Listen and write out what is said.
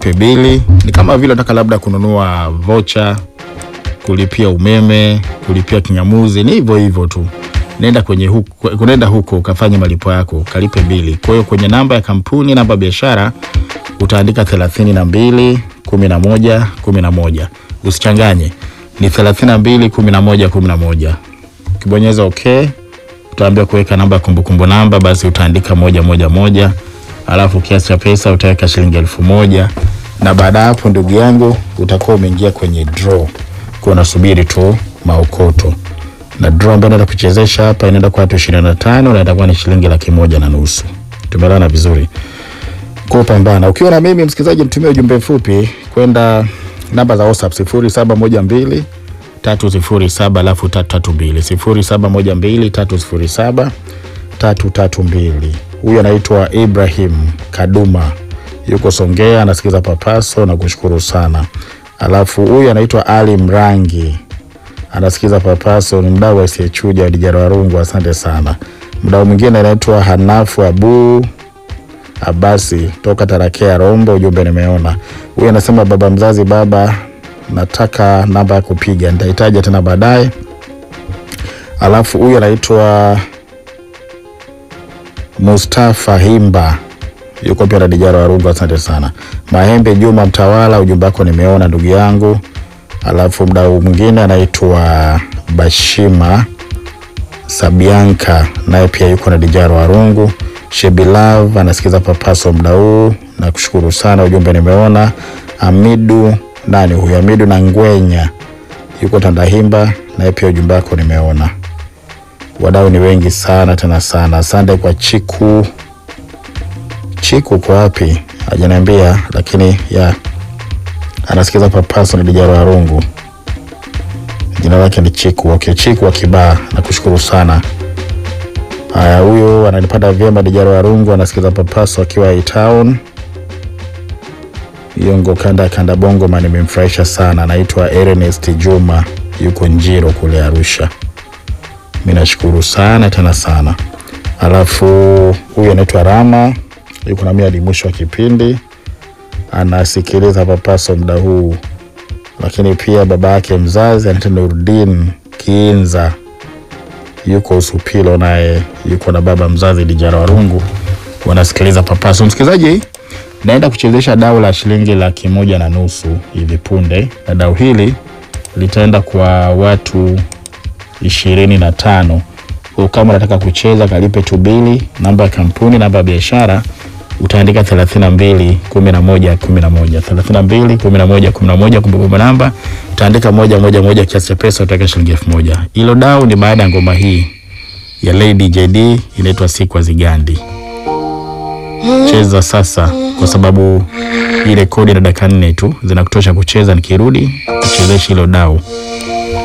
kalipe bili. Ni kama vile unataka labda kununua vocha, kulipia umeme, kulipia kinyamuzi, ni hivyo hivyo tu. Nenda kwenye huko, unaenda huko ukafanye malipo yako, kalipe bili. Kwa hiyo kwenye namba ya kampuni, namba ya biashara utaandika thelathini na mbili kumi na moja kumi na moja. Usichanganye, ni thelathini na mbili kumi na moja kumi na moja. Ukibonyeza okay, utaambia kuweka namba ya kumbukumbu namba, basi utaandika moja moja moja, alafu kiasi cha pesa utaweka shilingi elfu moja na baada ya hapo, ndugu yangu, utakuwa umeingia kwenye draw, kwa unasubiri tu maokoto na draw ambayo naenda kuchezesha hapa inaenda kwa watu ishirini na tano na itakuwa ni shilingi laki moja na nusu. Tumeelewana vizuri? Kwa pambana. Ukiwa na mimi msikilizaji, mtumie ujumbe mfupi kwenda namba za WhatsApp 0712 307 alafu 332 0712 307 332. Huyu anaitwa Ibrahim Kaduma, yuko Songea, anasikiza Papaso na kushukuru sana. Alafu huyu anaitwa Ali Mrangi anasikiza Papaso, ni mdau asiyechuja wa Dijara Warungu, asante sana. Mdau mwingine anaitwa Hanafu Abu Abasi toka Tarakea Rombo, ujumbe nimeona. Huyu anasema baba mzazi, baba, nataka namba ya kupiga, nitahitaja tena baadaye. Alafu huyu anaitwa Mustafa Himba yuko pia na Dijara Warungu, asante sana. Mahembe Juma Mtawala, ujumbe wako nimeona ndugu yangu. Alafu mdau mwingine anaitwa Bashima Sabianka, naye pia yuko na Dijara Warungu. Shebilav anasikiza Papaso mda huu na kushukuru sana, ujumbe nimeona. Amidu nani huyu? Amidu na Ngwenya yuko Tandahimba, naye pia ujumbe wako nimeona. Wadau ni wengi sana tena sana. Asante kwa Chiku. Chiku kwa wapi? Hajaniambia, lakini ya anasikiza Papaso na Dijara Warungu, jina lake ni Chiku. Okay, Chiku wa Kibaa, nakushukuru sana. Haya, huyo ananipata vyema. Dijara Warungu anasikiza Papaso akiwa A-Town Yongo, kanda ya kanda bongo ma, nimemfurahisha sana. Anaitwa Ernest Juma, yuko Njiro kule Arusha. Mi nashukuru sana tena sana. Alafu huyu anaitwa Rama, yuko nami hadi mwisho wa kipindi, anasikiliza Papaso muda huu, lakini pia baba yake mzazi anaitwa Nurdin Kiinza yuko Usupilo, naye yuko na baba mzazi Dijara Warungu, wanasikiliza Papaso. Msikilizaji, naenda kuchezesha dau la shilingi laki moja na nusu hivi punde, na dau hili litaenda kwa watu ishirini na tano. Kwa kama unataka kucheza, kalipe tu bili, namba ya kampuni, namba ya biashara utaandika 32 11 11 32 11 11, kumbukumbu namba utaandika moja moja moja, kiasi cha pesa utaweka shilingi elfu moja. Hilo dau ni baada ya ngoma hii ya Lady JD inaitwa Sikwa Zigandi. Cheza sasa, kwa sababu ile kodi na dakika nne tu zinakutosha kucheza. Nikirudi kuchezesha hilo dau